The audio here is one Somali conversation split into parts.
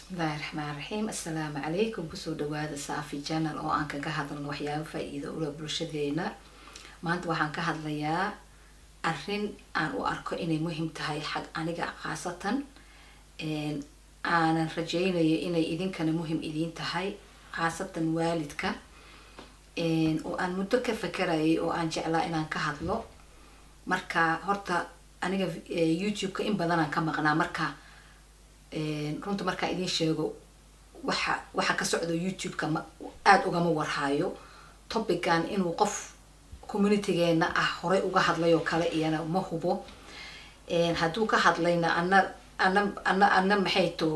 bismillahi raxmaan raxiim assalaamu calaykum kusoo dhawaada saafi janal oo aan kaga hadalno waxyaaba faa-iido ula bulshadeena maanta waxaan ka hadlayaa arrin aan u arko inay muhiim tahay xag aniga khaasatan aanan rajeynayo inay idinkana muhim idiin tahay khaasatan waalidka oo aan muddo ka fakarayay oo aan jeclaa inaan ka hadlo marka horta aniga youtube-ka in badanaan ka maqnaa marka runta markaa idiin sheego waxa waxa ka socdo youtube-ka ma aada ugama warhaayo topican inuu qof communitygeena ah horey uga hadlay oo kale iyana ma hubo hadduu ka hadlayna ana ana ana ana maxay to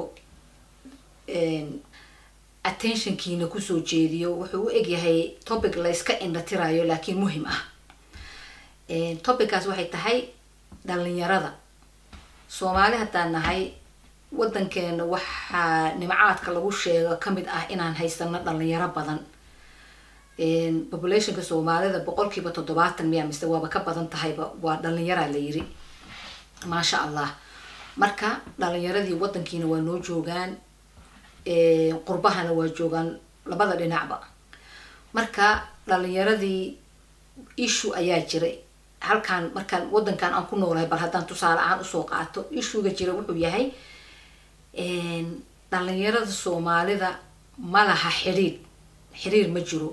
attentionkiina kusoo jeediyo wuxuu u egyahay topic layska indhatirayo laakiin muhim ah topickaas waxay tahay dhalinyarada soomaali haddaan nahay waddankeena waxaa nimcaadka lagu sheego kamid ah inaan haysano dhalinyaro badan populationka soomaalida boqolkiiba toddobaatan miya mise waaba ka badan tahayba waa dhalinyaraa la yiri maasha allah marka dhalinyaradii waddankiina waa noo joogaan qurbahana waa joogaan labada dhinacba marka dhalinyaradii issue ayaa jiray halkaan markaan waddankan aan ku noolahay bal haddaan tusaale ahaan usoo qaato issuega jira wuxuu yahay dhalinyarada soomaalida ma laha xiriir xiriir ma jiro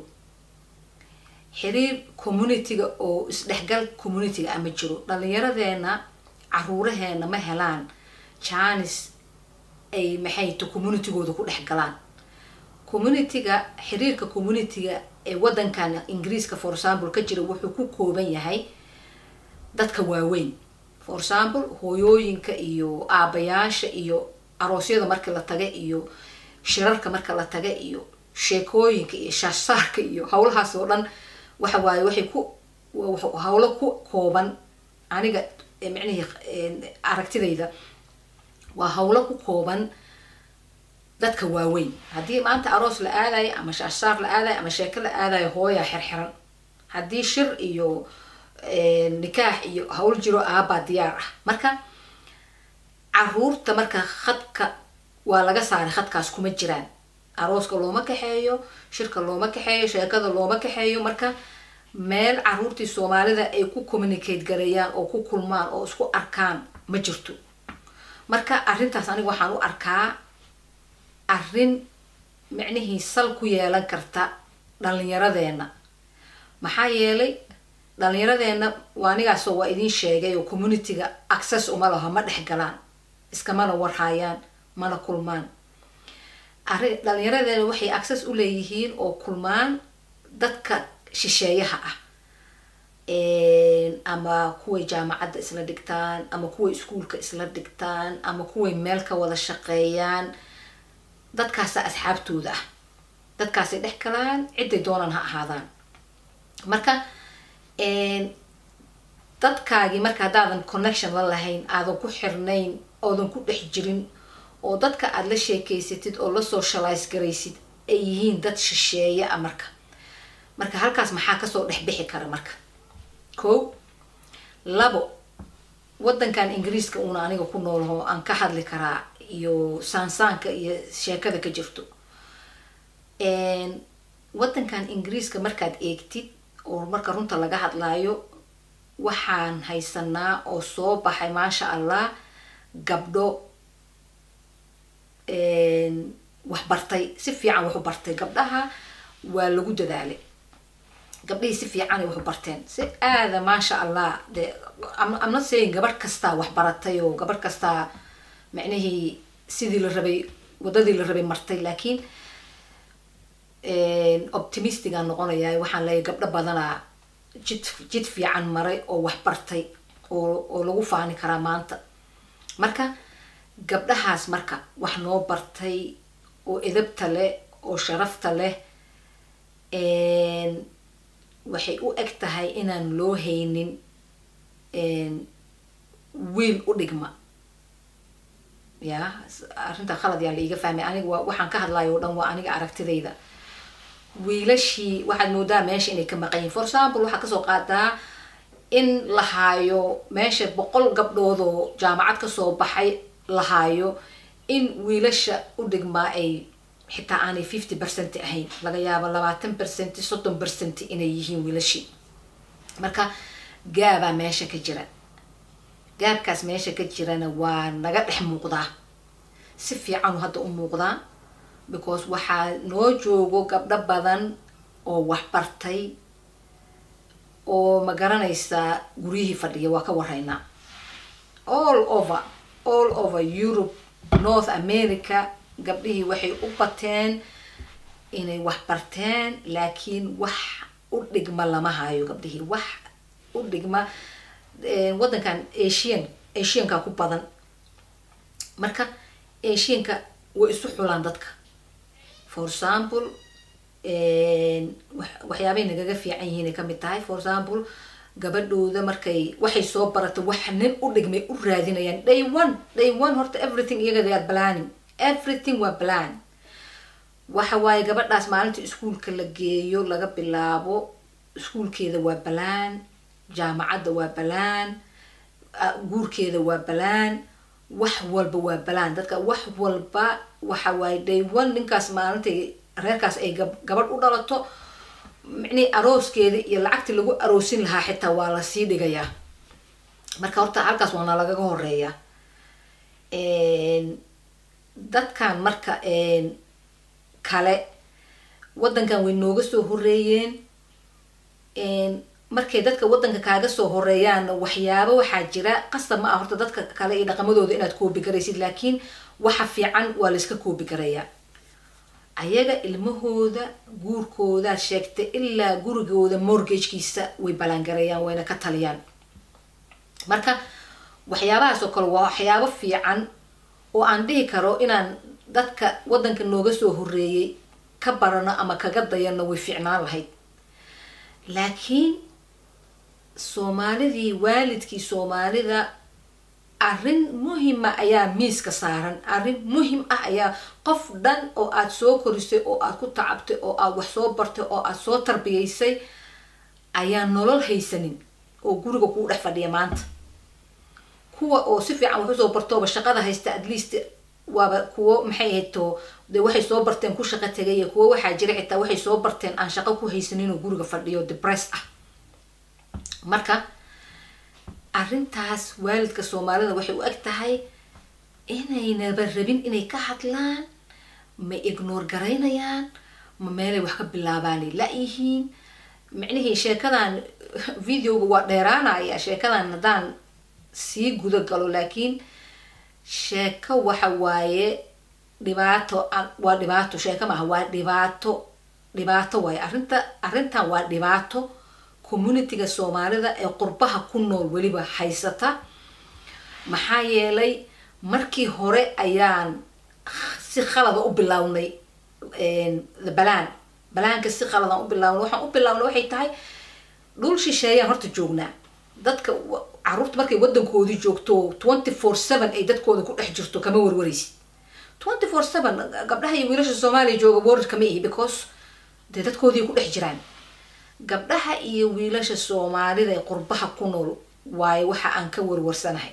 xiriir community-ga oo isdhexgal community-ga ah ma jiro dhalinyaradeena caruuraheena ma helaan janis ay maxay to communitygooda ku dhex galaan community-ga xiriirka community-ga ee waddankan ingiriiska for example ka jira wuxuu ku kooban yahay dadka waaweyn for example hooyooyinka iyo aabayaasha iyo aroosyada marka la taga iyo shirarka marka la taga iyo sheekooyinka iyo shaashsaarka iyo howlahaas oo dhan waxa waaye waxay ku howlo ku kooban aniga micnihii aragtidayda waa howlo ku kooban dadka waaweyn haddii maanta aroos la aadayo ama shaashsaar la aadayo ama sheeko la aadayo hooyaa xirxiran haddii shir iyo nikaax iyo howl jiro aabaa diyaar ah marka caruurta marka khadka waa laga saaray khadkaas kuma jiraan arooska looma kaxeeyo shirka looma kaxeeyo sheekada looma kaxeeyo marka meel caruurtii soomaalida ay ku communicate gareeyaan oo ku kulmaan oo isku arkaan ma jirto marka arrintaas aniga waxaan u arkaa arrin micnihii sal ku yeelan karta dhalinyaradeena maxaa yeelay dhalinyaradeena waa anigaasoo waa idiin sheegay oo community-ga access uma laho ma dhex galaan iskamana warhaayaan mana kulmaan arrin dhalinyaradeena waxay access u leeyihiin oo kulmaan dadka shisheeyaha ah ama kuway jaamacadda isla dhigtaan ama kuway iskuolka isla dhigtaan ama kuway meel ka wada shaqeeyaan dadkaasa asxaabtooda ah dadkaasay dhex galaan cidday doonaan ha ahaadaan marka dadkaagii marka haddaadan connection la lahayn aadan ku xirnayn oodan ku dhex jirin oo dadka aada la sheekeysatid oo la socialize garaysid ay yihiin dad shisheeye a marka marka halkaas maxaa kasoo dhex bixi kara marka ko labo waddankan ingiriiska uuna aniga ku noolaho aan ka hadli karaa iyo saansaanka iyo sheekada ka jirto waddankan ingiriiska markaad eegtid oo marka runta laga hadlaayo waxaan haysanaa oo soo baxay maasha allah gabdho waxbartay si fiican waxu bartay gabdhaha waa lagu dadaalay gabdhihii si fiicanay waxu barteen si aada maasha allah de amna sayin gabadh kastaa waxbaratay oo gabadh kastaa micnihii sidii la rabay waddadii la rabay martay laakiin optimistigaan noqonayaa waxaan leeyahy gabdho badanaa jid jid fiican maray oo waxbartay oo oo lagu faani karaa maanta marka gabdhahaas marka wax noo bartay oo edabta leh oo sharafta leh waxay u eg tahay inaan loo haynin wiil u dhigma ya arrinta khalad yaan la iiga fahmay aniga waa waxaan ka hadlayo o dhan waa aniga aragtidayda wiilashii waxaad moodaa meesha inay ka maqan yihin for example waxaa kasoo qaadaa in la haayo meesha boqol gabdhoodoo jaamacad kasoo baxay la haayo in wiilasha u dhigmaa ay xitaa aanay fifty percent ahayn laga yaabo labaatan percent soddon percent inay yihiin wiilashii marka gaabaa meesha ka jira gaabkaas meesha ka jirana waa naga dhex muuqdaa si fiicanu hadda u muuqdaa because waxaa noo joogo gabdho badan oo waxbartay oo ma garanaysaa guryihii fadhiya waa ka waraynaa all over all over europe north america gabdhihii waxay u bateen inay wax barteen laakiin wax u dhigma lama hayo gabdhihii wax u dhigma waddankan asian asianka ku badan marka asianka way isu xulaan dadka for example waxyaabay nagaga fiican yihiin ay kamid tahay for example gabadhooda markay waxay soo baratay wax nin u dhigmay u raadinayaan day one day one horta everything iyaga they are planning everything waa plan waxa waaye gabadhaas maalinta iskuolka la geeyo laga bilaabo iskuolkeeda waa balaan jaamacadda waa balaan guurkeeda waa balaan wax walba waa balaan dadka wax walba waxa waaye day one ninkaas maalintay reerkaas ay gabadh u dhalato micnihii arooskeeda iyo lacagtii lagu aroosin lahaa xitaa waa lasii dhigayaa marka horta halkaas waana lagaga horeeya dadkan marka kale waddankan way nooga soo horeeyeen markay dadka waddanka kaaga soo horeeyaanna waxyaabo waxaa jira qasab ma ah horta dadka kale iyo dhaqamadooda inaad koobi garaysid laakiin waxa fiican waa layska koobi garayaa ayaga ilmahooda guurkoodaad sheegtay ilaa gurigooda mortgagekiisa way ballaangareeyaan wayna ka taliyaan marka waxyaabahaas oo kale waa waxyaabo fiican oo aan dhihi karo inaan dadka waddanka nooga soo horeeyay ka barano ama kaga dayano way fiicnaan lahayd laakiin soomaalidii waalidkii soomaalida arrin muhima ayaa miiska saaran arrin muhim ah ayaa qof dhan oo aada soo korisay oo aada ku tacabtay oo aada wax soo bartay oo aada soo tarbiyaysay ayaa nolol haysanin oo guriga kuu dhex fadhiya maanta kuwa oo si fiican wax usoo bartooba shaqada haysta at least waaba kuwo maxay ahayto dee waxay soo barteen ku shaqo tegay kuwo waxaa jira xitaa waxay soo barteen aan shaqo ku haysanin oo guriga fadhiyo depress ah marka arrintaas waalidka soomaalida waxay u eg tahay inaynaba rabin inay ka hadlaan ma ignoor garaynayaan ma meelay wax ka bilaabaanay la-yihiin micnihii sheekadan videoga waa dheeraanaya sheekadan haddaan sii guda galo laakiin sheeko waxa waaye dhibaato waa dhibaato sheeko maaha waa dhibaato dhibaato waaye arrinta arrintan waa dhibaato communityga soomaalida ee qurbaha ku nool weliba haysata maxaa yeelay markii hore ayaan si khalada u bilownay balaan balaanka si khaladan u bilownay waxaan u bilownay waxay tahay dhul shisheeyaan horta joognaa dadka caruurta markay waddankoodii joogto twenty four seven ay dadkooda ku dhex jirto kama warwaraysid twenty four seven gabdhaha iyo wiilasha soomaaliya jooga warar kama ihi because dee dadkoodii ku dhex jiraan gabdhaha iyo wiilasha soomaalida ee qurbaha ku nool waayo waxa aan ka warwarsanahay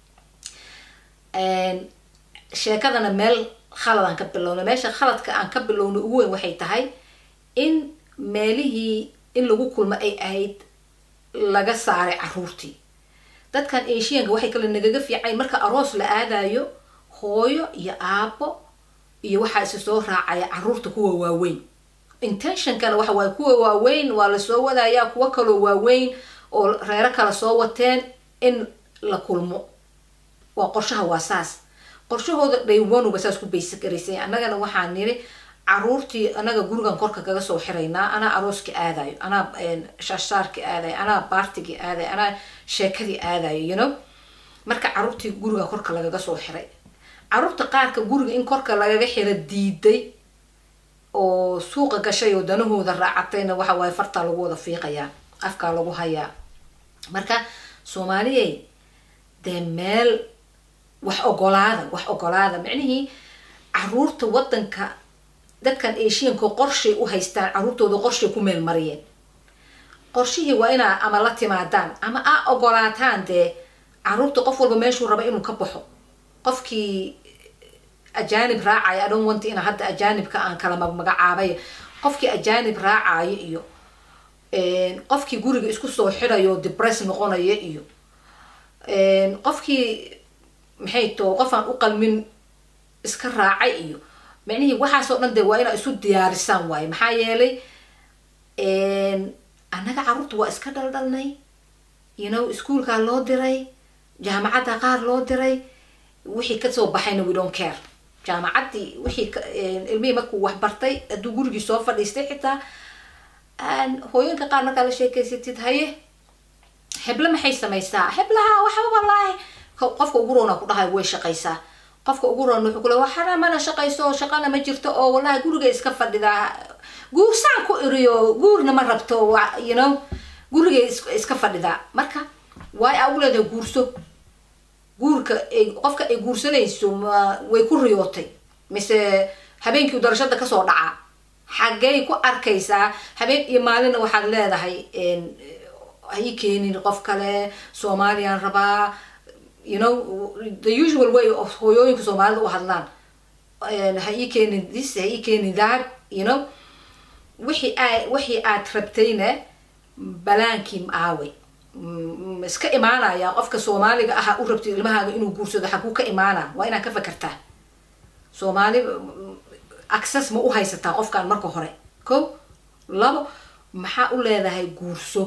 sheekadana meel khaladaan ka bilownay meesha khaladka aan ka bilownay ugu weyn waxay tahay in meelihii in lagu kulmo ay ahayd laga saaray caruurtii dadkan asianka waxay kale nagaga fiicayn marka aroos la aadayo hooyo iyo aabo iyo waxaa isa soo raacaya caruurta kuwa waaweyn intentionkana waxa waaye kuwa waaweyn waa lasoo wadayaa kuwo kaloo waaweyn oo reero kala soo wateen in la kulmo waa qorshaha waa saas qorshahooda dhaywanuba saas ku baysa garaysay annagana waxaa niri caruurtii anaga gurigan korka kaga soo xiraynaa anaa arooska aadayo anaa shaashaarka aadayo anaa baartigii aadayo anaa sheekadii aadayo you know marka caruurtii guriga korka lagaga soo xiray caruurta qaarka guriga in korka lagaga xira diiday oo suuqa gashay oo danahooda raacatayna waxa waaye fartaa lagu wada fiiqayaa afkaa lagu hayaa marka soomaaliyey dee meel wax ogolaada wax ogolaada micnihii caruurta waddanka dadkan asianka qorshay u haystaan caruurtooda qorshay ku meel mariyeen qorshihii waa inaa ama la timaadaan ama aa ogolaataan dee caruurta qof walba meeshuu raba inuu ka baxo qofkii ajaanib raacayo i don't want ina hadda ajaanibka aan kala magacaabay qofkii ajaanib raacayo iyo qofkii guriga isku soo xirayo debress noqonaya iyo qofkii maxay too qof aan u qalmin iska raacay iyo micnihii waxaasoo dhan dee waa inaa isu diyaarisaan waaye maxaa yeelay annaga carruurta waa iska dhaldhalnay you know iskuolkaa loo diray jaamacadda qaar loo diray wixii kasoo baxayna we don't care jaamacaddii wixii ilmihii markuu wax bartay hadduu gurigii soo fadhiistay xitaa hooyinka qaar markaa la sheekeysatid haye heble maxay samaysaa heblaha waxba wallaahi qofka ugu roona ku dhahay way shaqaysaa qofka ugu roon wuxuu kule waxana mana shaqayso shaqana ma jirto oo wallahi guriga iska fadhidaa guursaan ku iriyo guurna ma rabto you know gurigay iska fadhidaa marka waay aa ugu leedahay guurso guurka qofka ay guursanayso ma way ku riyootay mise habeenkii darashada kasoo dhacaa xaggay ku arkaysaa habeen iyo maalinna waxaad leedahay ha ii keenin qof kale soomaaliyaan rabaa you know the usual way of hooyooyinka soomaalida u hadlaan ha ii keenin this ha ii keenin that you know wixii aa wixii aad rabtayna balaankii aaway iska imaanaya qofka soomaaliga aha u rabtid ilmahaaga inuu guursado xaguu ka imaana waa inaad ka fakertaa soomaali access ma u haysataa qofkaan marka hore ko labo maxaa u leedahay guurso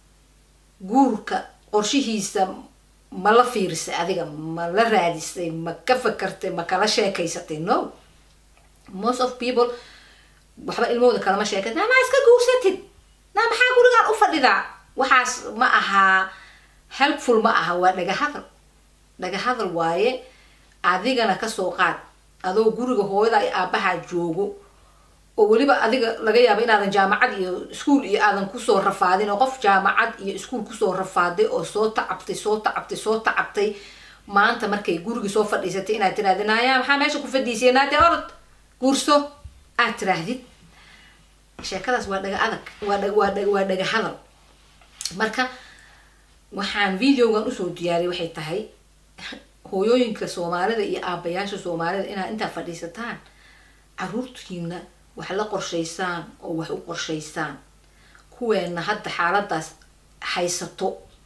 guurka qorshihiisa ma la fiirisay adiga ma la raadisay ma ka fakartay ma kala sheekaysatay no most of people waxba ilmahooda kalama sheekay naa maa iska guursatid naa maxaa gurigaan u fadhidaa waxaas ma ahaa helpful ma aha waa dhaga hadal dhaga hadal waaye adigana kasoo qaad adoo guriga hooyada ay aabahaa joogo oo weliba adiga laga yaabo inaadan jaamacad iyo iskuol iyo aadan kusoo rafaadin oo qof jaamacad iyo iskuol kusoo rafaaday oo soo tacabtay soo tacabtay soo tacabtay maanta markay gurigii soo fadhiisatay inaad tirahdid naya maxaa meesha ku fadhiisay naade orod guurso aad tiraahdid sheekadaas waa dhaga adag waa waa dhaga hadal marka waxaan videogan usoo diyaariyay waxay tahay hooyooyinka soomaalida iyo aabayaasha soomaalida inaad intaa fadhiisataan caruurtiina wax la qorshaysaan oo wax u qorshaysaan kuweena hadda xaaladaas haysato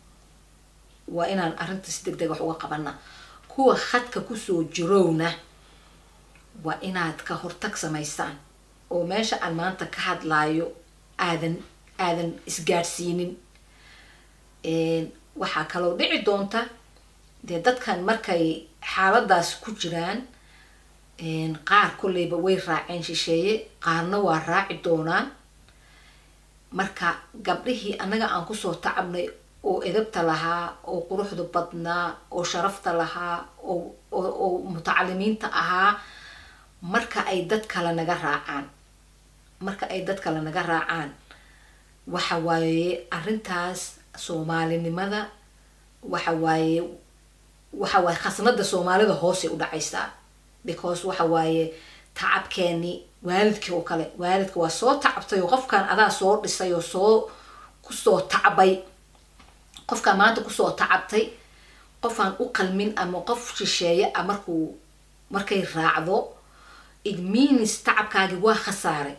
waa inaan arrinta si deg deg wax uga qabana kuwa khadka kusoo jirowna waa inaad ka hortag samaysaan oo meesha aan maanta ka hadlaayo aadan aadan isgaadhsiinin waxaa kaloo dhici doonta dee dadkan markay xaaladaas ku jiraan qaar kolleyba way raaceen shisheeye qaarna waa raaci doonaan marka gabdhihii annaga aan kusoo tacabnay oo edabta lahaa oo quruxda badnaa oo sharafta lahaa oo oo mutacalimiinta ahaa marka ay dad kale naga raacaan marka ay dad kale naga raacaan waxa waaye arrintaas soomaalinimada waxa waaye waxa waaye khasnada soomaalida hoosay u dhacaysaa because waxa waaye tacabkeeni waalidkii oo kale waalidka waa soo tacabtay oo qofkan adaa soo dhisay oo soo kusoo tacbay qofkaan maanta kusoo tacabtay qofaan u qalmin ama qof shisheeye a markuu markay raacdo it means tacabkaagi waa khasaaray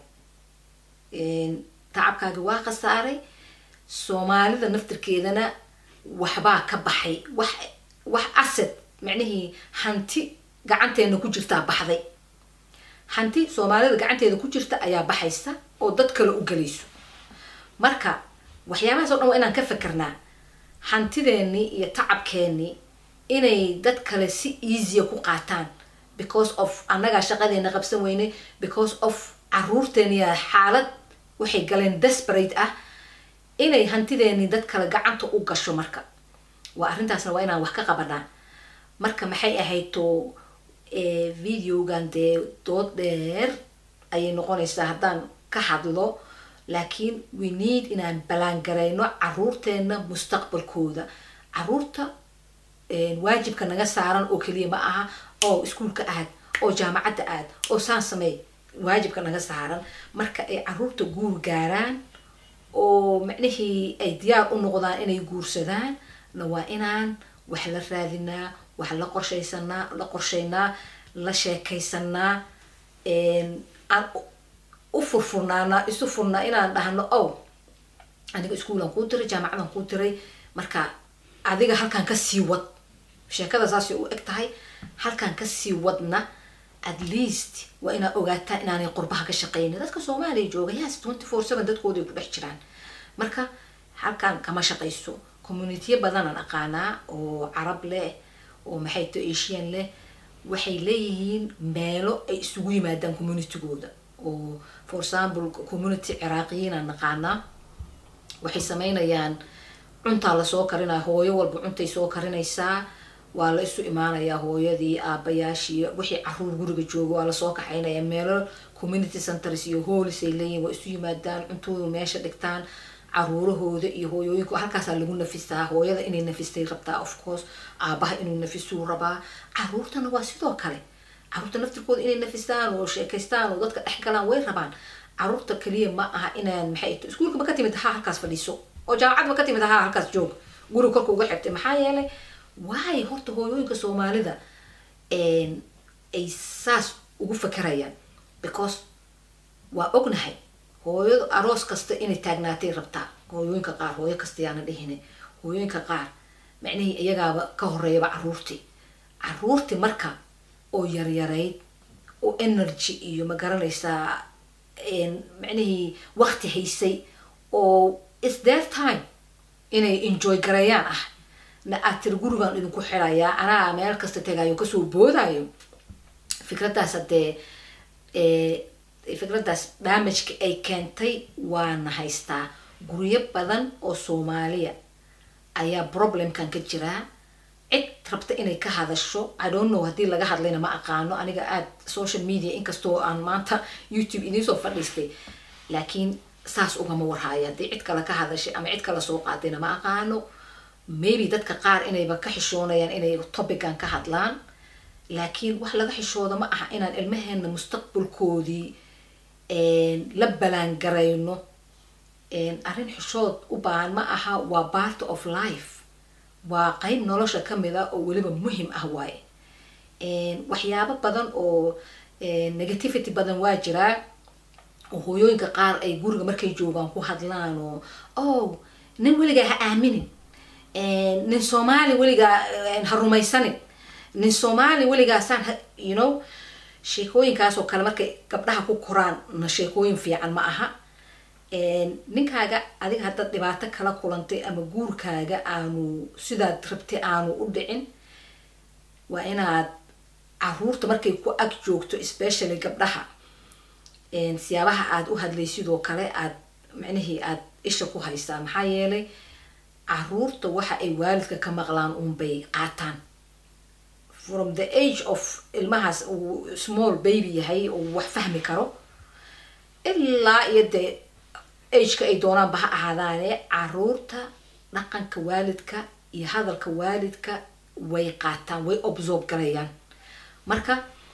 tacabkaagi waa khasaaray soomaalida naftirkeedana waxbaa ka baxay wax wax asad macnihii hanti gacanteena ku jirtaa baxday hanti soomaalida gacanteeda ku jirta ayaa baxaysa oo dad kale u gelayso marka waxyaabahaas o dhan waa inaan ka fikirnaa hantideenii iyo tacabkeenii inay dad kale si easya ku qaataan because of annagaa shaqadeena qabsan weynay because of caruurteeniya xaalad waxay galeen desperate ah inay hantideenii dad kale gacanta u gasho marka waa arrintaasna waa inaan wax ka qabanaa marka maxay ahaydoo videogan dee dood dheer ayay noqonaysaa haddaan ka hadlo laakiin we need inaan ballaangarayno caruurteena mustaqbalkooda caruurta waajibka naga saaran oo keliya ma aha oo iskuolka aad oo jaamacadda aad oo saan sameey waajibka naga saaran marka ay caruurta guur gaaraan oo macnihii ay diyaar u noqdaan inay guursadaan na waa inaan wax la raadinaa wax la qorshaysanaa la qorshaynaa la sheekaysanaa aan u furfurnaanaa isu furnaa inaan dhahno ow aniga iskuulaan kuu diray jaamacadaan kuu diray marka adiga halkaan kasii wad sheekada saasay u eg tahay halkaan kasii wadna at least waa inaad ogaataa inaanay qurbaha ka shaqeynin dadka soomaaliya jooga yes twenty four seven dadkooday ku dhex jiraan marka halkaan kama shaqayso communitiya badanaan aqaanaa oo carab leh oo maxay to asian leh waxay leeyihiin meelo ay isugu yimaadaan communitygooda oo for example community ciraaqiyiinaan naqaanaa waxay sameynayaan cuntaa lasoo karinaya hooyo walba cuntay soo karinaysaa waa la isu imaanayaa hooyadii aabayaashii wixii caruur guriga jooga waa lasoo kaxaynaya meelo community centers iyo hoolis ay leeyihin waa isu yimaadaan cuntooda meesha dhigtaan caruurahooda iyo hooyooyinka halkaasaa lagu nafistaa hooyada inay nafistay rabtaa of course aabaha inuu nafisuu rabaa caruurtana waa sidoo kale caruurta naftirkooda inay nafistaan oo sheekaystaan oo dadka dhex galaan way rabaan caruurta kaliya ma aha inaan maxay iskuulka ma ka timid ahaa halkaas fadhiiso oo jaamacad ma ka timid ahaa halkaas joog guriga korka uga xigtay maxaa yeelay waayo horta hooyooyinka soomaalida ay saas ugu fakerayaan because waa ognahay hooyada aroos kasta inay taagnaatay rabtaa hooyooyinka qaar hooyo kasta yaana dhihine hooyooyinka qaar macnihii iyagaaba ka horeeyaba caruurtii caruurtii marka oo yaryarayd oo energy iyo ma garanaysaa macnihii wakti haysay oo is their time inay enjoy gareeyaan ah na aad tiri gurigaan idinku xirayaa anaa meel kasta tagayo kasoo boodayo fikraddaas haddee fikraddaas damageka ay keentay waana haystaa guryo badan oo soomaaliya ayaa problemkan ka jiraa cid rabta inay ka hadasho i don't know haddii laga hadlayna ma aqaano aniga aad social media inkastoo aan maanta youtube idiinsoo fadhiistay laakiin saas ugama warhaayo haddii cid kale ka hadashay ama cid kale soo qaadayna ma aqaano maybe dadka qaar inayba ka xishoonayaan inay topican ka hadlaan laakiin wax laga xishooda ma aha inaan ilmaheena mustaqbalkoodii la balaangarayno arrin xishood u baahan ma aha waa part of life waa qeyb nolosha kamid a oo weliba muhim ah waaye waxyaabo badan oo negativity badan waa jiraa oo hooyooyinka qaar ay guriga markay joogaan ku hadlaan oo oh nin weligaa ha aaminin nin soomaali weligaa ha rumaysanin nin soomaali weligaasaan you know sheekooyinkaas oo kale markay gabdhaha ku koraan na sheekooyin fiican ma aha ninkaaga adiga haddaad dhibaato kala kulantay ama guurkaaga aanu sidaad rabtay aanu u dhicin waa inaad caruurta markay ku ag joogto especially gabdhaha siyaabaha aad u hadlay sidoo kale aad micnihii aad isha ku haysaa maxaa yeelay caruurta waxa ay waalidka ka maqlaan unbay qaataan from the age of ilmahaas uu small baby yahay uu wax fahmi karo ilaa iyo dee ageka ay doonaanba ha ahaadaane caruurta dhaqanka waalidka iyo hadalka waalidka way qaataan way obsorb garayaan marka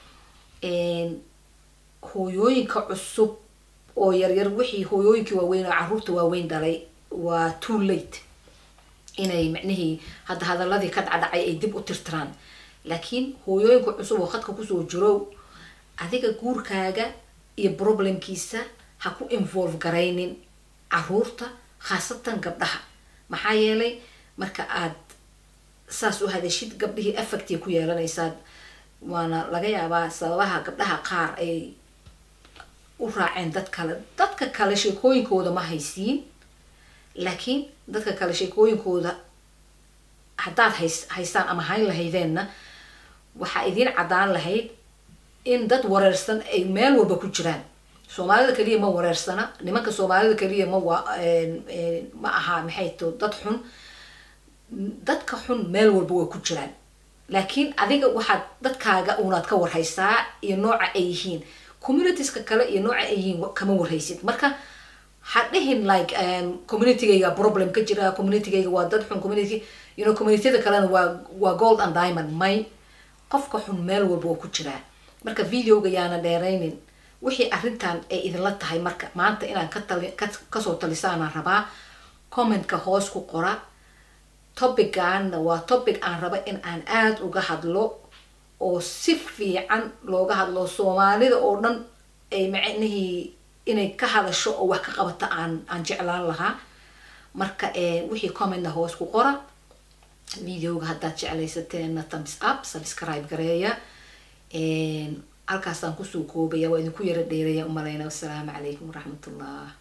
hooyooyinka cusub oo yaryar wixii hooyooyinkii waaweyn oo caruurta waaweyn dhalay waa too late inay micnihii hadda hadaladii ka dhacdhacay ay dib u tirtiraan laakiin hooyooyinka cusub oo khadka kusoo jiro adiga guurkaaga iyo problemkiisa ha ku involve garaynin caruurta khaasatan gabdhaha maxaa yeelay marka aad saas u hadashid gabdhihii affectay ku yeelanaysaa waana laga yaabaa sababaha gabdhaha qaar ay u raaceen dad kale dadka kale sheekooyinkooda ma haysiin laakiin dadka kale sheekooyinkooda haddaad hays haystaan ama hayn lahaydeenna waxaa idiin caddaan lahayd in dad wareersan ay meel walba ku jiraan soomaalida keliya ma wareersana nimanka soomaalida keliya ma wa ma aha maxay to dad xun dadka xun meel walba way ku jiraan laakiin adiga waxaad dadkaaga unaad ka warhaysaa iyo nooca ay yihiin communitieska kale iyo nooca ay yihiin kama warhaysid marka ha dhihin like communitygayga problem ka jira communitygayga waa dad xun community you know communityada kalena waa waa gold and diamond may qofka xun meel walba waa ku jiraa marka videoga yaana dheeraynin wixii arrintan ay idinla tahay marka maanta inaad ka tali kasoo talisaanaan rabaa commentka hoos ku qora topicaanna waa topic aan raba in aan aada uga hadlo oo si fiican looga hadlo soomaalida oo dhan ay macnihii inay ka hadasho oo wax ka qabata aan aan jeclaan lahaa marka wixii commentna hoos ku qora videoga haddaad jeclaysateena thumbs up subscribe gareeya halkaasaan kusoo koobaya waa idinku yara dheeraya umalayna wassalaamu calaykum waraxmatullah